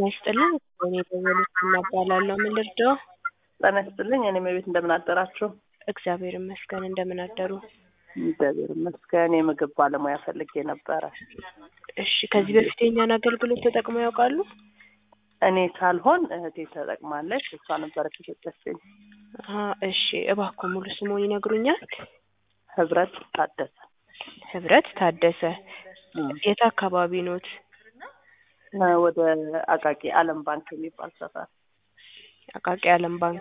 ይስጥልኝ እኔ ደወሉት እናባላለሁ ምን ልርዳው? ጤና ይስጥልኝ እኔ መቤት እንደምን አደራችሁ? እግዚአብሔር ይመስገን እንደምን አደሩ? እግዚአብሔር ይመስገን የምግብ ባለሙያ ፈልጌ ነበረ። እሺ ከዚህ በፊት የኛን አገልግሎት ተጠቅመው ያውቃሉ? እኔ ሳልሆን እህቴ ተጠቅማለች እሷ ነበረች የሰጠችኝ። አሀ እሺ እባክዎ ሙሉ ስምዎን ይነግሩኛል? ህብረት ታደሰ ህብረት ታደሰ እም፣ የት አካባቢ ኖት? እ ወደ አቃቂ ዓለም ባንክ የሚባል ሰፈር አቃቂ ዓለም ባንክ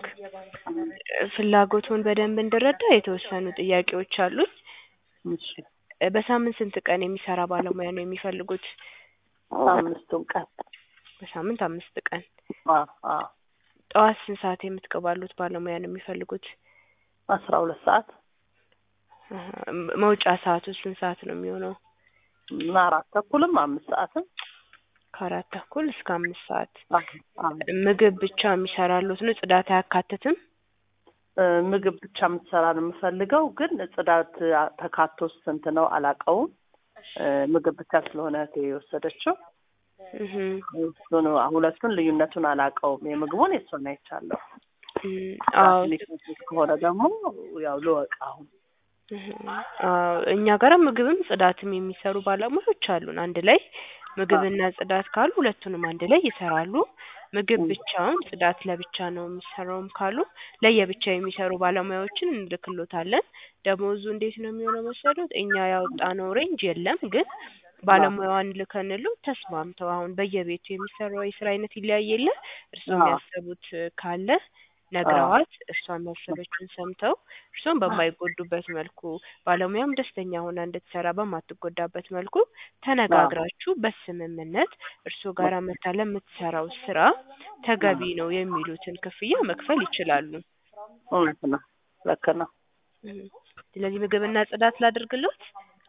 ፍላጎቱን በደንብ እንድረዳ የተወሰኑ ጥያቄዎች አሉኝ። እሺ እ በሳምንት ስንት ቀን የሚሰራ ባለሙያ ነው የሚፈልጉት? አምስቱን ቀን በሳምንት አምስት ቀን አ አ ጠዋት ስንት ሰዓት የምትገባሉት ባለሙያ ነው የሚፈልጉት? አስራ ሁለት ሰዓት አሀ መውጫ ሰዓቱ ስንት ሰዓት ነው የሚሆነው? እና አራት ተኩልም አምስት ሰዓትም ከአራት ተኩል እስከ አምስት ሰዓት አ አ ምግብ ብቻ የሚሰራሉት ነው ጽዳት አያካትትም? እ ምግብ ብቻ የምትሰራ ነው የምፈልገው፣ ግን ጽዳት አ- ተካቶ ስንት ነው አላውቀውም። እ ምግብ ብቻ ስለሆነ እህቴ የወሰደችው እህ እሱን ሁለቱን ልዩነቱን አላውቀውም። የምግቡን የእሱን አይቻለሁ። እም፣ አዎ ሊከፍት ከሆነ ደግሞ ያው ልወቅ አሁን እህ አዎ እኛ ጋር ምግብም ጽዳትም የሚሰሩ ባለሙያዎች አሉን። አንድ ላይ ምግብና ጽዳት ካሉ ሁለቱንም አንድ ላይ ይሰራሉ። ምግብ ብቻውን ጽዳት ለብቻ ነው የሚሰራውም ካሉ ለየብቻ የሚሰሩ ባለሙያዎችን እንልክሎታለን። ደሞዙ እንዴት ነው የሚሆነው መሰሎት? እኛ ያወጣነው ሬንጅ የለም ግን ባለሙያዋን ልከንሎት ተስማምተው አሁን በየቤቱ የሚሰራው የስራ አይነት ይለያይ የለ እርስዎም አዎ። ያሰቡት ካለ ነግረዋት እሷም ያሰበችውን ሰምተው እርስዎም በማይጎዱበት መልኩ ባለሙያም ደስተኛ ሆና እንድትሰራ በማትጎዳበት መልኩ ተነጋግራችሁ በስምምነት እርስዎ ጋር መታ ለምትሰራው ስራ ተገቢ ነው የሚሉትን ክፍያ መክፈል ይችላሉ። እውነት ነው፣ ልክ ነው። እም፣ ስለዚህ ምግብና ጽዳት ላድርግሎት?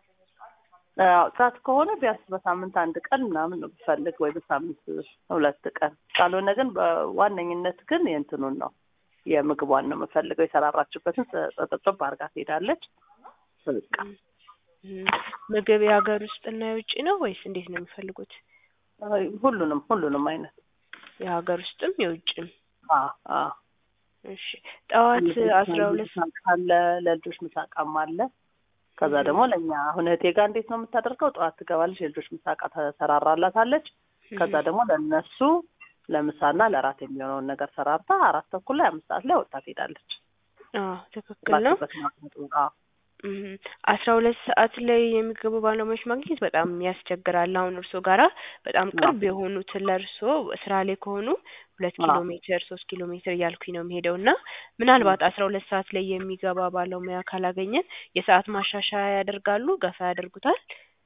አዎ ጽዳት ከሆነ ቢያንስ በሳምንት አንድ ቀን ምናምን ነው ብፈልግ ወይ በሳምንት ሁለት ቀን ካልሆነ ግን በዋነኝነት ግን የእንትኑን ነው የምግቧን ነው የምፈልገው። የሰራራችበትን ጥጥብ አድርጋ ትሄዳለች። በቃ እም፣ ምግብ የሀገር ውስጥና የውጭ ነው ወይስ እንዴት ነው የሚፈልጉት? አይ፣ ሁሉንም ሁሉንም አይነት የሀገር ውስጥም የውጭም። አ አ እሺ ጠዋት አስራ ሁለት ምሳቃ አለ፣ ለልጆች ምሳቃም አለ። ከዛ ደግሞ ለእኛ አሁን እህቴ ጋር እንዴት ነው የምታደርገው? ጠዋት ትገባለች፣ የልጆች ምሳቃ ተሰራራላታለች። ከዛ ደግሞ ለእነሱ ለምሳና ለራት የሚሆነውን ነገር ሰራርታ አራት ተኩል ላይ አምስት ሰዓት ላይ ወጥታ ትሄዳለች። አዎ ትክክል ነው። ባለበት ማቅመጡ አዎ እም፣ አስራ ሁለት ሰዓት ላይ የሚገቡ ባለሙያዎች ማግኘት በጣም ያስቸግራል። አሁን እርስዎ ጋራ በጣም ቅርብ የሆኑትን ለእርስዎ ስራ ላይ ከሆኑ ሁለት ኪሎ አዎ። ሜትር ሶስት ኪሎ ሜትር እያልኩኝ ነው የሚሄደው እና ምናልባት አስራ ሁለት ሰዓት ላይ የሚገባ ባለሙያ ካላገኘን የሰዓት ማሻሻያ ያደርጋሉ? ገፋ ያደርጉታል?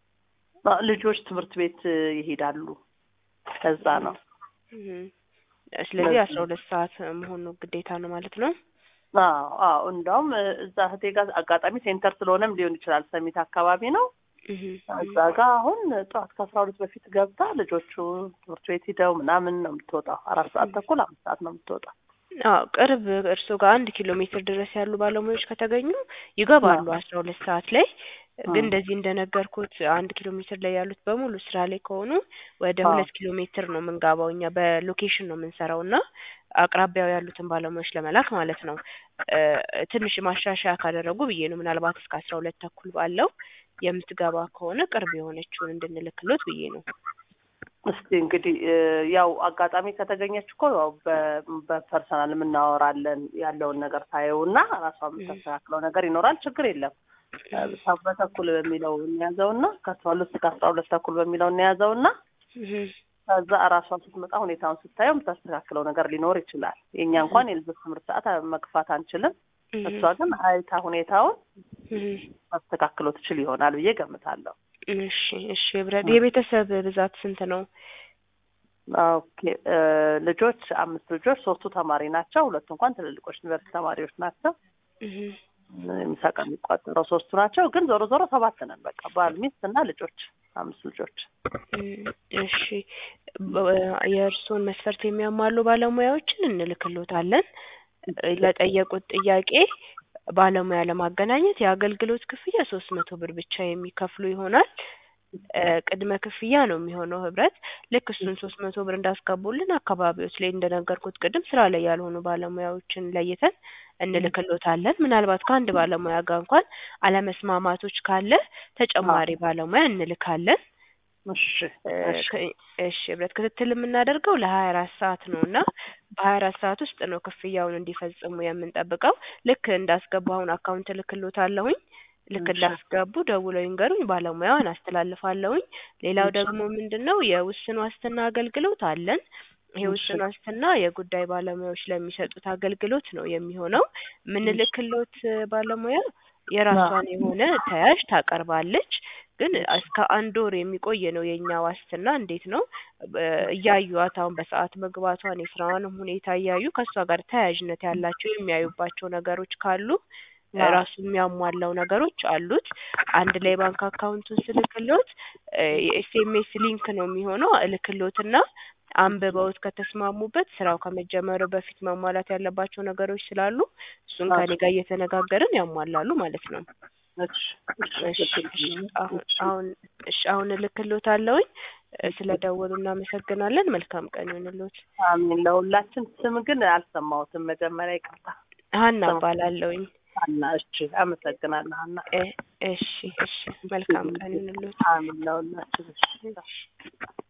አ፣ ልጆች ትምህርት ቤት ይሄዳሉ። ከዛ ነው እም፣ ስለዚህ አስራ ሁለት ሰዓት መሆኑ ግዴታ ነው ማለት ነው። አዎ አዎ። እንደውም እዛ እህቴ ጋር አጋጣሚ ሴንተር ስለሆነም ሊሆን ይችላል። ሰሚት አካባቢ ነው። እህ እዛ ጋር አሁን ጠዋት ከአስራ ሁለት በፊት ገብታ ልጆቹ ትምህርት ቤት ሂደው ምናምን ነው የምትወጣው። አራት ሰዓት ተኩል አምስት ሰዓት ነው የምትወጣው። አዎ ቅርብ እርስዎ ጋር አንድ ኪሎ ሜትር ድረስ ያሉ ባለሙያዎች ከተገኙ ይገባሉ አስራ ሁለት ሰዓት ላይ ግን እንደዚህ እንደነገርኩት አንድ ኪሎ ሜትር ላይ ያሉት በሙሉ ስራ ላይ ከሆኑ ወደ አዎ። ሁለት ኪሎ ሜትር ነው የምንገባው እኛ በሎኬሽን ነው የምንሰራው እና አቅራቢያው ያሉትን ባለሙያዎች ለመላክ ማለት ነው። እ ትንሽ ማሻሻያ ካደረጉ ብዬ ነው ምናልባት እስከ አስራ ሁለት ተኩል ባለው የምትገባ ከሆነ ቅርብ የሆነችውን እንድንልክሎት ብዬ ነው። እስቲ እንግዲህ እ ያው አጋጣሚ ከተገኘች እኮ ያው በ- በፐርሰናል የምናወራለን ያለውን ነገር ታየውና ራሷ የምታስተካክለው ነገር ይኖራል። ችግር የለም። እ ሰ- በተኩል በሚለው እንያዘውና ከአስራ ሁለት እስከ አስራ ሁለት ተኩል በሚለው እንያዘውና እህ ከዛ እራሷ ስትመጣ ሁኔታውን ስታየው የምታስተካክለው ነገር ሊኖር ይችላል። የእኛ እንኳን የልጆች ትምህርት ሰዓት መግፋት አንችልም። እህ እሷ ግን አይታ ሁኔታውን እህ ማስተካክለው ትችል ይሆናል ብዬ ገምታለሁ። እሺ እሺ ህብረት የቤተሰብ ብዛት ስንት ነው? ኦኬ እ ልጆች አምስት ልጆች ሶስቱ ተማሪ ናቸው። ሁለቱ እንኳን ትልልቆች ዩኒቨርሲቲ ተማሪዎች ናቸው። እህ የሚሳቃ የሚቋጠረው ሶስቱ ናቸው። ግን ዞሮ ዞሮ ሰባት ነን። በቃ ባል፣ ሚስት እና ልጆች አምስት ልጆች። እም፣ እሺ በ- የእርስዎን መስፈርት የሚያሟሉ ባለሙያዎችን እንልክሎታለን። እ ለጠየቁት ጥያቄ ባለሙያ ለማገናኘት የአገልግሎት ክፍያ ሶስት መቶ ብር ብቻ የሚከፍሉ ይሆናል። እ ቅድመ ክፍያ ነው የሚሆነው ህብረት ልክ እሱን ሶስት መቶ ብር እንዳስገቡልን አካባቢዎች ላይ እንደነገርኩት ቅድም ስራ ላይ ያልሆኑ ባለሙያዎችን ለይተን እንልክሎታለን። ምናልባት ከአንድ ባለሙያ ጋር እንኳን አለመስማማቶች ካለ ተጨማሪ ባለሙያ እንልካለን። እሺ እ እሺ ከ- እሺ ህብረት ክትትል የምናደርገው ለሀያ አራት ሰዓት ነው እና በሀያ አራት ሰዓት ውስጥ ነው ክፍያውን እንዲፈጽሙ የምንጠብቀው። ልክ እንዳስገቡ አሁን አካውንት እልክሎታለሁኝ። ልክ እሺ እንዳስገቡ ደውለው ይንገሩኝ፣ ባለሙያዋን አስተላልፋለሁኝ። ሌላው እሺ ደግሞ ምንድን ነው የውስን ዋስትና አገልግሎት አለን። ይሄ እሺ ውስን ዋስትና የጉዳይ ባለሙያዎች ለሚሰጡት አገልግሎት ነው የሚሆነው። እሺ የምንልክሎት ባለሙያ አዎ የራሷን የሆነ ተያዥ ታቀርባለች። ግን እስከ አንድ ወር የሚቆይ ነው የእኛ ዋስትና። እንዴት ነው በ- እያዩዋት አሁን በሰዓት መግባቷን የስራዋንም ሁኔታ እያዩ ከእሷ ጋር ተያያዥነት ያላቸው የሚያዩባቸው ነገሮች ካሉ አዎ ራሱ የሚያሟላው ነገሮች አሉት። አንድ ላይ ባንክ አካውንቱን ስልክሎት የኤስኤምኤስ ሊንክ ነው የሚሆነው እልክሎትና አንብበውት ከተስማሙበት ስራው ከመጀመሩ በፊት ማሟላት ያለባቸው ነገሮች ስላሉ እሱን አዎ ከኔ ጋር እየተነጋገርን ያሟላሉ ማለት ነው። እሺ እሺ እሺ እሺ ችግር አሁን እሺ አሁን እሺ አሁን እልክሎታለሁኝ። ስለ ደወሉ እናመሰግናለን። መልካም ቀን ይሁንልዎት። አሜን። ለሁላችን ስም ግን አልሰማሁትም። መጀመሪያ ይቅርታ። ሀና ስም እባላለሁኝ። ሀና። እሺ አመሰግናለሁ ሀና። እ እሺ እሺ መልካም ቀን ይሁንልዎት። አሜን ለሁላችን። እሺ እሺ